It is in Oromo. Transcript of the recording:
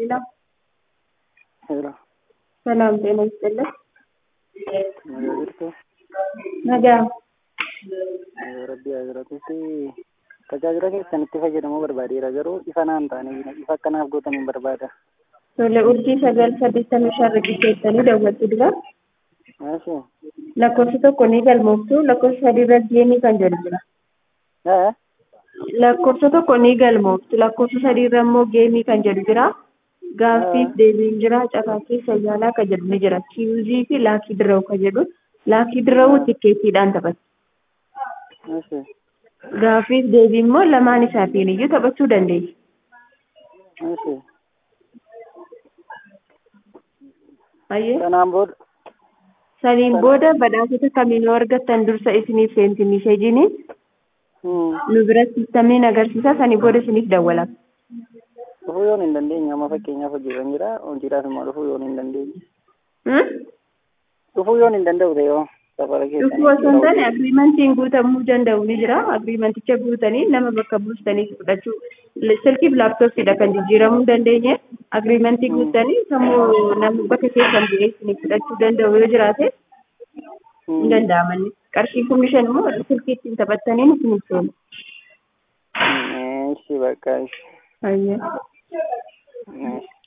ሌላ ሄሎ ሰላም ጤና ይስጥልን። nagaa jirtu nagaa rabbi asirratti tajaajila keessanitti fayyadamuu barbaadeera garuu ifa naan taane ifa akkanaaf gootaniin barbaada tole urjii sagal saddeettamii shan riqicheessanii daawwattu dura maashi lakkoofsi tokko ni galmooftu lakkoofsa sadii irra geemii kan jedhu jira ee lakkoofsa tokko ni galmooftu lakkoofsa sadii irra immoo geemii kan jedhu jira gaaffiif deebiin jira caqaaqii sayyaalaa kan jedhu ni jira kiuzii fi laakii dirrawu kan jedhu laakii dirrawu tikkeettiidhaan taphatu maashi gaaffiif deebii immoo lamaan isaatiin iyyuu taphachuu dandeessu. maashi Ayyee kanaan booda saniin booda badhaasota kamiin yoo argattan dursa isiniif seenti miseejiin hmm, nu bira sistamiin agarsiisa sanii booda isiniif dawwalama. dhufuu yoon hin dandeenye amma fakkeenyaaf hojiirra jira hojiidhaaf immoo dhufuu yoon hin dandeenye Hmm? dhufuu yoon hin danda'u ta'e yoo safara Dhufuu osoo hin taane agriimantiin guutamuu danda'u ni jira. Agriimenticha guutanii nama bakka buustanii fudhachuu silkiif laaptooppiidha kan jijjiiramuu hin dandeenye. Agriimentii guutanii sammuu nama bakka keessan bu'ee isinii fudhachuu danda'u yoo jiraate hin danda'amanni. Qarshii kumni shan immoo silkii ittiin taphattaniin isiniif seenu. Ishi bakka ishi Ayyee. ishi